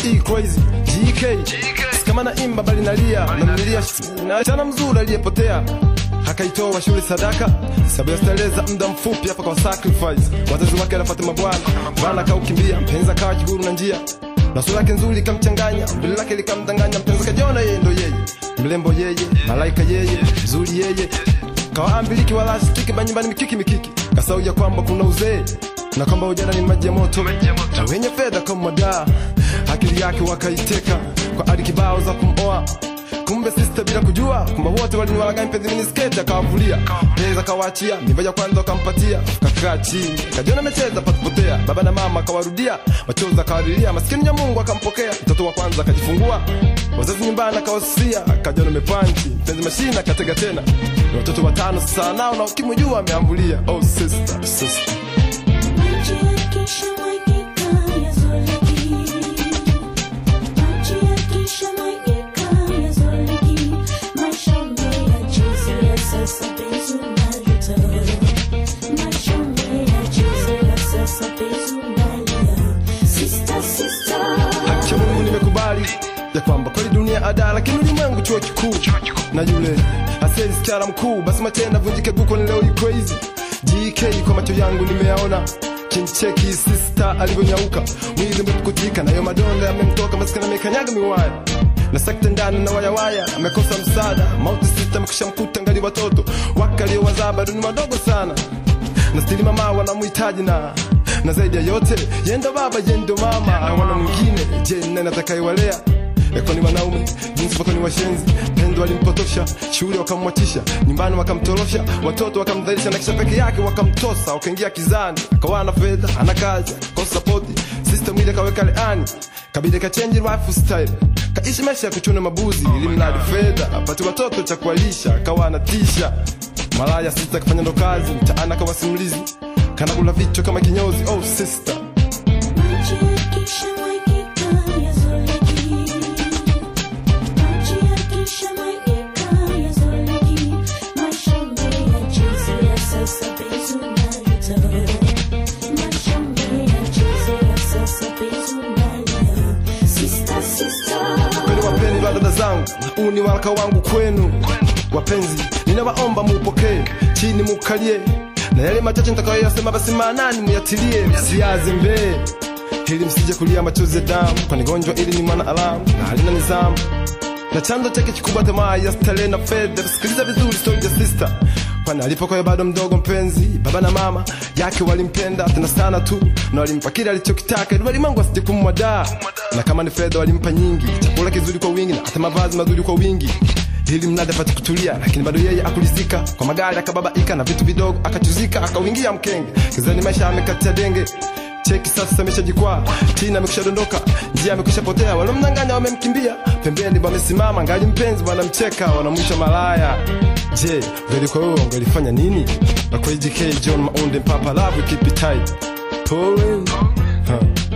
E crazy GK kama na imba bali nalia namlilia na chana mzuri aliyepotea akaitoa shule sadaka sababu ya starehe za muda mfupi hapa kwa sacrifice wazazi wake anafuata mabwana bwana kaukimbia mpenzi akawa kiguru na njia na sura yake nzuri ikamchanganya mbele lake likamdanganya mpenzi kajiona yeye ndo yeye mrembo yeye malaika yeye mzuri yeye kawaambiliki wala sitiki banyumbani mikiki mikiki kasauja kwamba kuna uzee na kwamba ujana ni maji ya moto na wenye fedha kama madaa akili yake wakaiteka kwa ari kibao za kumoa kumbe sister bila kujua kumbe wote waliniwalaga mpenzi mini sketi akawavulia pesa akawaachia mimba ya kwanza wakampatia kakaa chini kajiona amecheza pasipotea baba na mama akawarudia machozi akawalilia maskini ya mungu akampokea mtoto wa kwanza akajifungua wazazi nyumbani akawasusia akajiona mepanchi mpenzi mashina akatega tena ni watoto watano sasa nao na ukimwi juu ameambulia oh sister sister Maji yakisha mwagika yazoleki. Maji yakisha mwagika yazoleki. Maisha umeyachezea sasa penzi unajuta. Maisha umeyachezea sasa penzi unalia. Sister, sister. haki ya Mungu nimekubali ya kwamba kweli dunia ada, lakini ulimwengu chuo kikuu na yule aseli sichara mkuu, basi matenda vunjike guko ni leo ni crazy GK kwa macho yangu nimeyaona kincheki sister alivyonyauka mwili umepukutika nayo madonda yamemtoka maskini amekanyaga miwaya na sekta ndani na wayawaya amekosa msaada mauti sister amekisha mkuta ngali watoto wakaliowazaa bado ni wadogo sana na stili mama wanamhitaji na na zaidi ya yote yendo baba yendo mama wana mwingine je ni nani atakayewalea eko ni wanaume jinsi wako ni washenzi pendo walimpotosha shule wakamwachisha nyumbani wakamtorosha watoto wakamdhalisha na kisha peke yake wakamtosa wakaingia kizani akawa na fedha ana kazi kosa sapoti system ile kaweka leani kabidi kachange lifestyle kaishi maisha ya kuchuna mabuzi ili mradi fedha apate watoto cha kuwalisha akawa anatisha malaya sita kafanya ndo kazi mtaana kama simulizi kana kula vichwa kama kinyozi oh sister Maji yakisha mwagika yazoleki. Maji yakisha mwagika yazoleki. Maisha umeyachezea sasa penzi unajuta. Maisha umeyachezea sasa penzi unalia. Sister, sister. kweli wapenzi wa dada zangu huu ni waraka wangu kwenu wapenzi ninawaomba muupokee chini mukalie na yale machache nitakayoyasema basi maanani muyatilie msiaze mbee ili msije kulia machozi ya damu kwani gonjwa ili ni mwana alamu na halina nizamu na chanzo chake kikubwa tamaa ya starehe na fedha sikiliza vizuri story ya sister kwani alipokuwa bado mdogo mpenzi baba na mama yake walimpenda tena sana tu na walimpa kile alichokitaka ili walimwengu asije kumwadaa na kama ni fedha walimpa nyingi chakula kizuri kwa wingi na hata mavazi mazuri kwa wingi ili mnada apate kutulia lakini bado yeye akulizika kwa magari akababaika na vitu vidogo akachuzika akauingia mkenge kizani maisha amekatia denge cheki sasa ameshajikwaa tina amekusha dondoka njia amekwisha potea walomdanganya wamemkimbia pembeni wamesimama ngali mpenzi wanamcheka wanamwisha malaya je ungelikuwa wewe ungelifanya nini na kwa JK John Maunde Papa Love keep it tight Pulling. Huh.